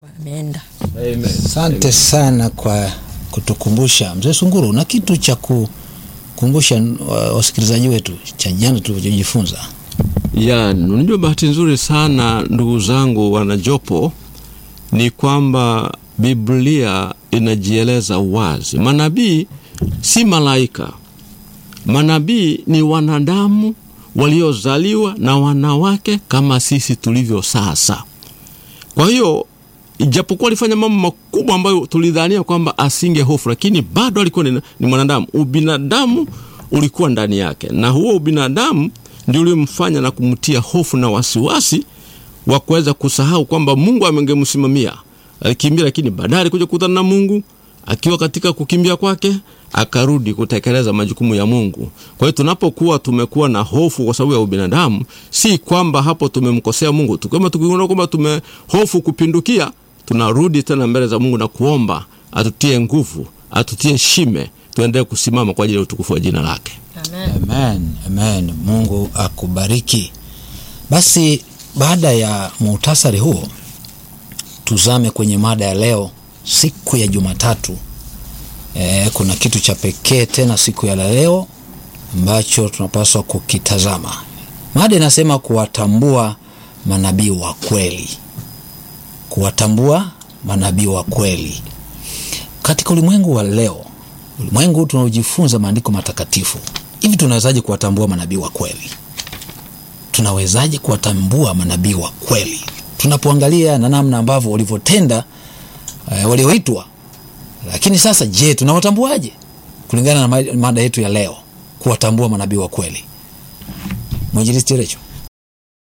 ameenda. Asante sana kwa kutukumbusha. Mzee Sunguru, una kitu cha kukumbusha wa- wasikilizaji wetu cha jana tulivyojifunza? ya unajua bahati nzuri sana ndugu zangu wanajopo ni kwamba biblia inajieleza wazi manabii si malaika manabii ni wanadamu waliozaliwa na wanawake kama sisi tulivyo sasa kwa hiyo ijapokuwa alifanya mambo makubwa ambayo tulidhania kwamba asinge hofu lakini bado alikuwa ni, ni mwanadamu ubinadamu ulikuwa ndani yake na huo ubinadamu ndio uliomfanya na kumtia hofu na wasiwasi wa kuweza kusahau kwamba mungu amengemsimamia alikimbia lakini baadaye alikuja kukutana na mungu akiwa katika kukimbia kwake akarudi kutekeleza majukumu ya mungu kwa hiyo tunapokuwa tumekuwa na hofu kwa sababu ya ubinadamu si kwamba hapo tumemkosea mungu tukama tukiona kwamba tumehofu kupindukia tunarudi tena mbele za mungu na kuomba atutie nguvu atutie shime tuendelee kusimama kwa ajili ya utukufu wa jina lake Amen. Amen, amen. Mungu akubariki. Basi baada ya muhtasari huo, tuzame kwenye mada ya leo, siku ya Jumatatu. E, kuna kitu cha pekee tena siku ya leo ambacho tunapaswa kukitazama. Mada inasema kuwatambua manabii wa kweli, kuwatambua manabii wa kweli katika ulimwengu wa leo, ulimwengu tunaojifunza maandiko matakatifu. Hivi tunawezaje kuwatambua manabii wa kweli? Tunawezaje kuwatambua manabii wa kweli tunapoangalia na namna ambavyo walivyotenda eh, walioitwa? Lakini sasa, je, tunawatambuaje kulingana na ma- mada yetu ya leo, kuwatambua manabii wa kweli? Mwinjilisti Recho.